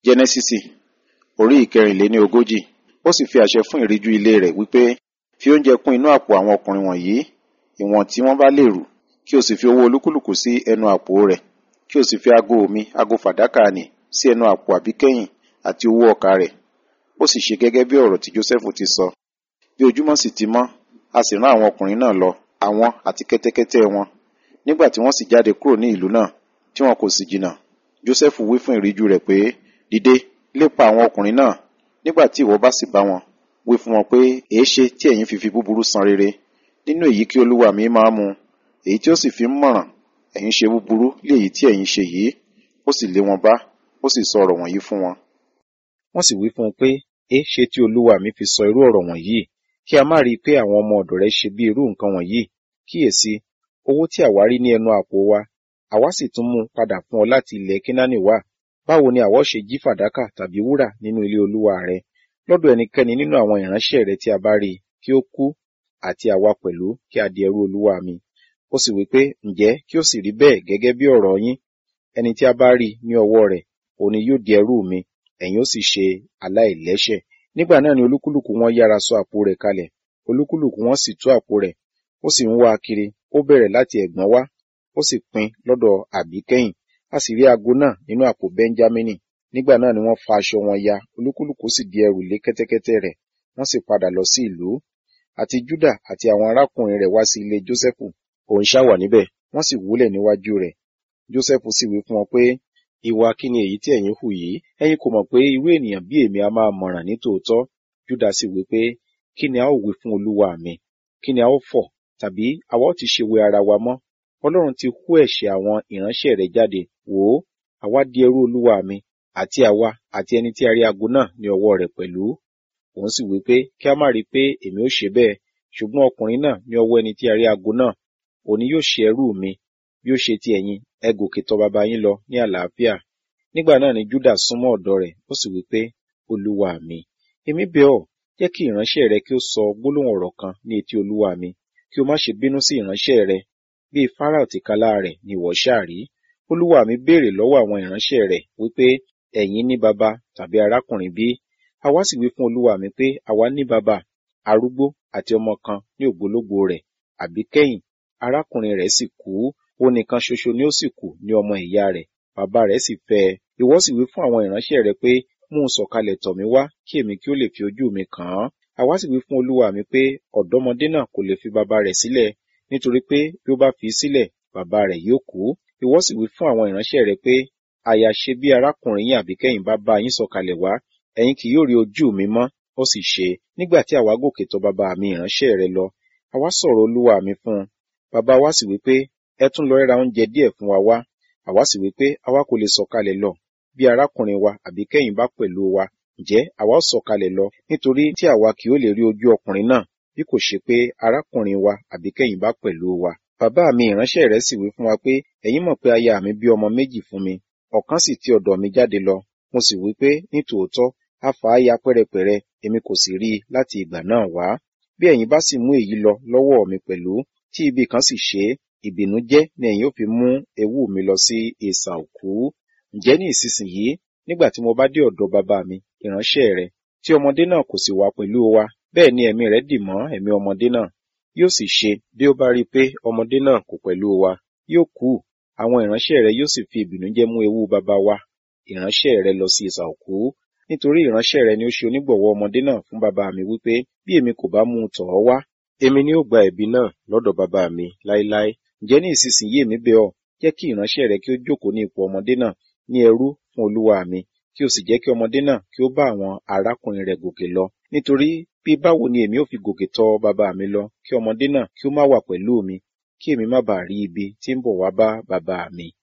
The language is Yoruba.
jẹ́nẹ́sísì orí ìkẹrìnléní ogójì ó sì fi àṣẹ fún ìríjú ilé rẹ̀ wípé fi oúnjẹ kún inú àpò àwọn ọkùnrin wọ̀nyí ìwọ̀n tí wọ́n bá lè rù kí o sì fi owó olúkúlùkù sí ẹnu àpò rẹ̀ kí o sì fi ago mi ago fàdákà nì sí ẹnu àpò àbíkẹ́yìn àti owó ọkà rẹ̀ ó sì ṣe gẹ́gẹ́ bí ọ̀rọ̀ tí Jósẹ́fù ti sọ bí ojúmọ́ sì ti mọ́ a sì rán àwọn ọkùnrin náà lọ àwọn àti kẹ́tẹ́kẹ́tẹ́ wọn nígbà tí wọ́n sì jáde kúrò ní ìlú náà tí wọn kò sì jìnnà Jósẹ́fù wí fún ìríjú rẹ̀ pé dìde lépa àwọn ọkùnrin náà nígbà tí ìwọ bá sì bá wọn wí fún wọn pé èéṣe tí ẹ̀yin fi fi búburú san rere nínú èyí kí olúwa mi máa mú èyí tí ó sì fi ń mọ̀ràn ẹ̀yin ṣe búburú lé èyí tí ẹ̀yin ṣe yìí ó sì lé wọn bá ó sì sọ ọ̀rọ̀ wọ̀nyí fún wọn. wọ́n sì wí fún un pé èéṣe tí olúwa mi fi sọ irú ọ̀rọ̀ wọ̀nyí kí a má rí i pé àwọn ọmọ ọ̀dọ̀ rẹ̀ ṣe bí irú nǹkan wọ̀nyí kíyèsí owó tí àwa rí ní ẹnu àpò wa àwa sì tún mú padà fún ọ láti ilẹ̀ Kínánì wá báwo ni àwa ó ṣe jí fàdákà tàbí wúrà nínú ilé olúwa rẹ lọ́dọ̀ ẹnikẹ́ni nínú àwọn ìránṣẹ́ rẹ tí a bá rí i kí ó kú àti àwa pẹ̀lú kí a di ẹrú olúwa mi ó sì wí pé ǹjẹ́ kí ó sì rí bẹ́ẹ̀ gẹ́gẹ́ bí ọ̀rọ̀ yín ẹni tí a bá rí i ní ọwọ́ rẹ̀ òun ni yóò di ẹrú mi ẹ̀yin ó sì ṣe aláìlẹ́ṣẹ̀ nígbà náà ni olúkúlùkù wọn yára sọ àpò rẹ̀ kalẹ̀ olúkúlùkù wọn sì tú àpò rẹ̀ ó sì ń wá a kiri ó bẹ̀rẹ̀ láti ẹ̀gbọ́n wá ó sì pín lọ́dọ̀ àbíkẹ́yìn a sì rí ago náà nínú àpò bẹ́ńjámínì nígbà náà ni wọ́n fa aṣọ wọn ya olúkúlùkù sì di ẹrù lé kẹ́tẹ́kẹ́tẹ́ rẹ̀ wọ́n sì padà lọ sí ìlú àti júdà àti àwọn arákùnrin rẹ̀ wá sí ilé jósẹ́fù òun ṣá wà níbẹ̀ wọ́n sì wúlẹ̀ níwájú rẹ̀ jósẹ́fù sì wí fún wọn pé ìwà kí ni èyí tí ẹ̀yin hù yìí ẹ̀yin kò mọ̀ pé irú ènìyàn bí èmi a máa mọ̀ràn ní tòótọ́ júdà sì wí pé kí ni a ó wí fún olúwa mi kí ni a ó fọ̀ tàbí àwa ó ti ṣe wẹ ara wa mọ́ ọlọ́run ti hú ẹ̀ṣẹ̀ àwọn ìránṣẹ́ rẹ̀ jáde wò ó àwa di ẹrú olúwa mi àti àwa àti ẹni tí a rí ago náà ní ọwọ́ rẹ̀ pẹ̀lú òun sì wí pé kí a má rí i pé èmi ó ṣe bẹ́ẹ̀ ṣùgbọ́n ọkùnrin náà ní ọwọ́ ẹni tí a rí ago náà òní yóò ṣe ẹrú mi bí ó ṣe ti ẹ̀yin ẹ gòkè tọ̀ bàbá yín lọ ní àlàáfíà nígbà náà ni Júdà súnmọ́ ọ̀dọ̀ rẹ̀ ó sì wí pé olúwa mi èmi bẹ̀ ọ́ jẹ́ kí ìránṣẹ́ rẹ kí ó sọ gbólóhùn ọ̀rọ̀ kan ní etí olúwa mi kí o má ṣe bínú sí ìránṣẹ́ rẹ bíi Fáráò tìkálà rẹ̀ ni ìwọ ṣáà rí olúwa mi béèrè lọ́wọ́ àwọn ìránṣẹ́ rẹ̀ wípé ẹ̀yin ní baba tàbí arákùnrin bí àwa sì wí fún olúwa mi pé àwa ní baba arúgbó àti ọmọ kan ní ògbólógbò rẹ̀ àbíkẹ́yìn arákùnrin rẹ̀ sì kú ó nìkan ṣoṣo ni ó sì kù ní ọmọ ìyá rẹ̀ bàbá rẹ̀ sì fẹ́ ẹ ìwọ sì wí fún àwọn ìránṣẹ́ rẹ pé mú un sọ̀kalẹ̀ tọ̀ mí wá kí èmi kí ó lè fi ojú mi kàn án àwa sì wí fún olúwa mi pé ọ̀dọ́mọdé náà kò lè fi bàbá rẹ̀ sílẹ̀ nítorí pé bí ó bá fi í sílẹ̀ bàbá rẹ̀ yóò kú ìwọ sì wí fún àwọn ìránṣẹ́ rẹ pé àyà ṣe bí arákùnrin yín àbíkẹ́yìn bá bá yín sọ̀kalẹ̀ wá ẹ̀yin kì yóò rí ojú mi mọ́ ó sì ṣe nígbà tí àwa gòkè tọ̀ bàbá mi ìránṣẹ́ rẹ lọ àwa sọ̀rọ̀ olúwa mi fún un bàbá wa sì wí pé ẹ tún lọ ra oúnjẹ díẹ̀ fún wa wá àwa sì wí pé àwa kò lè sọ̀kalẹ̀ lọ bí arákùnrin wa àbíkẹ́yìn bá pẹ̀lú wa ǹjẹ́ àwa ó sọ̀kalẹ̀ lọ nítorí tí àwa kì ó lè rí ojú ọkùnrin náà bí kò ṣe pé arákùnrin wa àbíkẹ́yìn bá pẹ̀lú wa bàbá mi ìránṣẹ́ rẹ̀ sì wí fún wa pé ẹ̀yin mọ̀ pé aya mi bí ọmọ méjì fún mi ọ̀kan sì ti ọ̀dọ̀ mi jáde lọ mo sì wí pé ní tòótọ́ a fà á ya pẹ́rẹpẹ̀rẹ èmi kò sì rí i láti ìgbà náà wá bí ẹ̀yin bá sì mú èyí lọ lọ́wọ́ mi pẹ̀lú tí ibi kan sì ṣe é ìbìnújẹ́ ni ẹ̀yin ó fi mú ewú mi lọ sí ìsà òkú ǹjẹ́ ní ìsinsìnyí nígbà tí mo bá dé ọ̀dọ̀ bàbá mi ìránṣẹ́ rẹ̀ tí ọmọdé náà kò sì wá pẹ̀lú wa bẹ́ẹ̀ ni ẹ̀mí rẹ̀ dì mọ́ ẹ̀mí ọmọdé náà yóò sì ṣe bí ó bá rí i pé ọmọdé náà kò pẹ̀lú wa yóò kú àwọn ìránṣẹ́ rẹ̀ yóò sì fi ìbìnújẹ́ mú ewú bàbá wa ìránṣẹ́ rẹ̀ lọ sí ìsà òkú nítorí ìránṣẹ́ rẹ̀ ni ó ṣe onígbọ̀wọ́ ọmọdé náà fún bàbá mi wípé bí èmi kò bá mú un tọ̀ ọ́ wá èmi ni ó gba ẹ̀bi náà lọ́dọ̀ bàbá mi láéláé ǹjẹ́ ní ìsinsìnyí èmi bẹ̀ ọ́ jẹ́ kí ìránṣẹ́ rẹ kí ó jókòó ní ipò ọmọdé náà ní ẹrú fún olúwa mi kí o sì jẹ́ kí ọmọdé náà kí ó bá àwọn arákùnrin rẹ̀ gòkè lọ nítorí bí báwo ni èmi ò fi gòkè tọ̀ bàbá mi lọ kí ọmọdé náà kí ó má wà pẹ̀lú mi kí èmi má bàa rí ibi tí ń bọ̀ wá bá bàbá mi